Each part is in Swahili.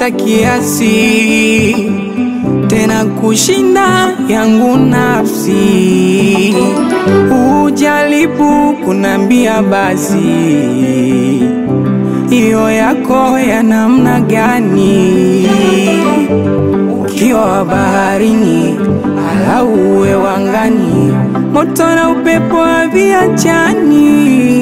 kupita kiasi, tena kushinda yangu nafsi. Ujaribu kunambia basi, hiyo yako ya namna gani? Ukiwa baharini alau uwe wangani, moto na upepo haviachani.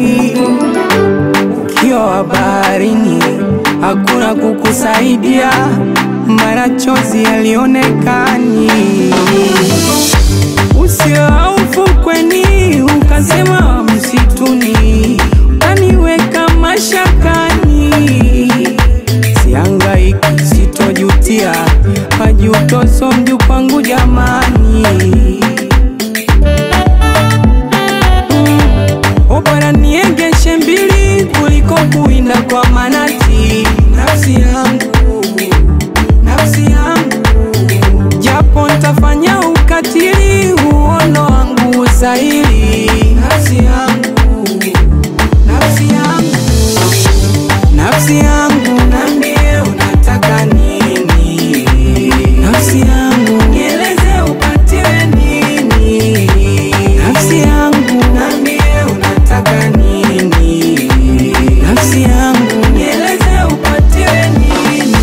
Ukiwa baharini hakuna kukusaidia, mara chozi yalionekani. Usiwa ufukweni ukasema msituni, ukaniweka mashakani. Sihangaiki, sitojutia, majuto so mju kwangu jamani. Mm, bora niegeshe mbili kuliko kuinda kwa manati. Nafsi yangu, nafsi yangu, japo ntafanya ukatili, uono wangu usaili. Nafsi yangu, nafsi yangu Nafsi yangu nambie unataka nini? Nafsi yangu nieleze upatiwe nini? Nafsi yangu nambie unataka nini? Nafsi yangu nieleze upatiwe nini?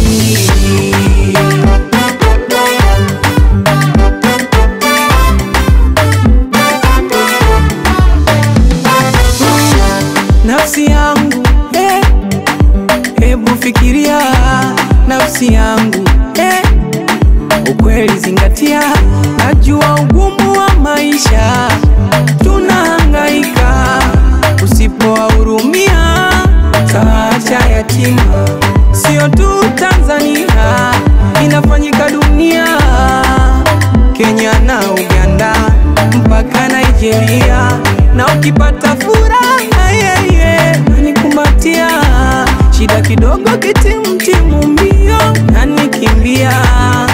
Nafsi yangu eh, hebu fikiria nafsi yangu eh, ukweli zingatia, najua ugumu wa maisha tunahangaika, usipowahurumia taacha yatima. Sio tu Tanzania, inafanyika dunia, Kenya na Uganda mpaka Nigeria, na ukipata furaha yeye nanikumbatia, shida kidogo kitimtimu mbio nanikimbia